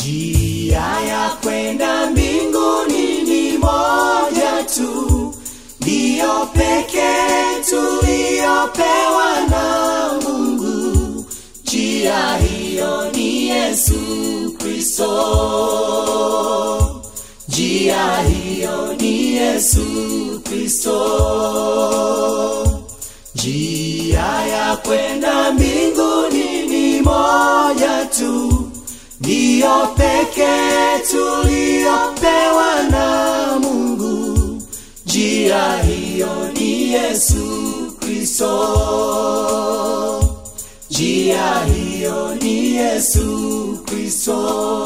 njia ya kwenda mbinguni ni moja tu ndiyo pekee tuliyopewa na mungu njia hiyo ni yesu kristo njia hiyo ni yesu kristo njia ya kwenda mbinguni ni moja tu ndiyo pekee tuliyopewa na mungu njia hiyo ni yesu kristo njia hiyo ni yesu kristo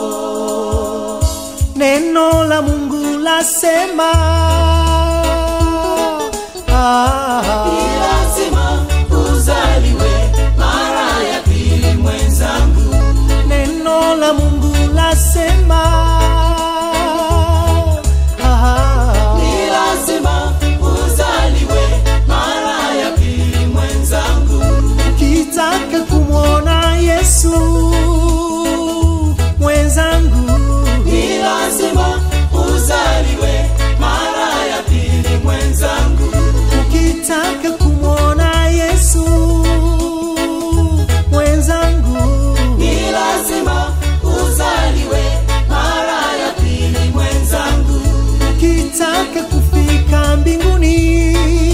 neno la mungu lasema ah, Ni lazima uzaliwe mara ya pili mwenzangu neno la mungu lasema ah, Ni lazima uzaliwe mara ya pili mwenzangu ukitaka kumwona yesu mwenzangu Ni lazima uzaliwe mara ya pili mwenzangu ukitaka kumwona yesu mwenzangu Ni lazima uzaliwe mara ya pili mwenzangu ukitaka kufika mbinguni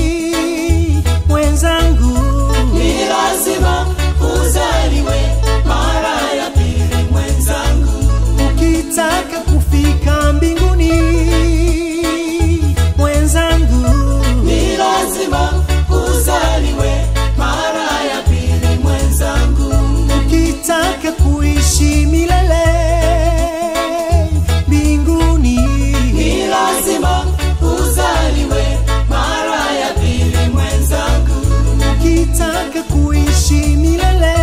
mwenzangu Ni lazima uzaliwe mara ya pili mwenzangu ukitaka kufika mbinguni mwenzangu Ni lazima uzaliwe mara ya pili mwenzangu ukitaka kuishi milele mbinguni Ni lazima uzaliwe mara ya pili mwenzangu ukitaka kuishi milele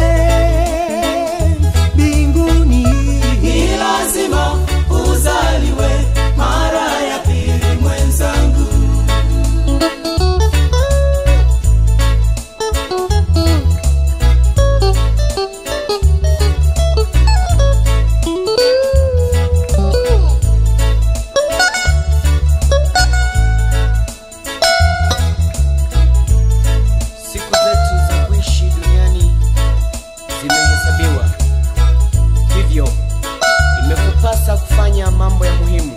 mbinguni Ni lazima uzaliwe mara ya pili mwenzangu siku zetu za kuishi duniani zimehesabiwa hivyo imekupasa kufanya mambo ya muhimu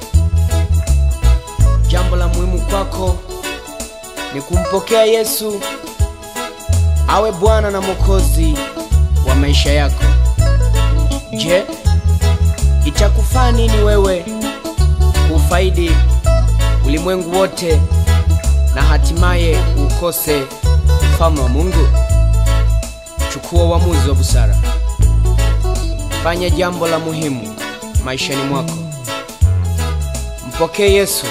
jambo la muhimu kwako ni kumpokea yesu awe bwana na mwokozi wa maisha yako je itakufaa nini wewe kuufaidi ulimwengu wote na hatimaye ukose ufalme wa Mungu? Chukua uamuzi wa busara, fanya jambo la muhimu maishani mwako, mpokee Yesu.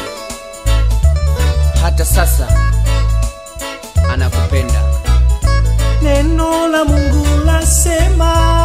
Hata sasa anakupenda. neno la mungu lasema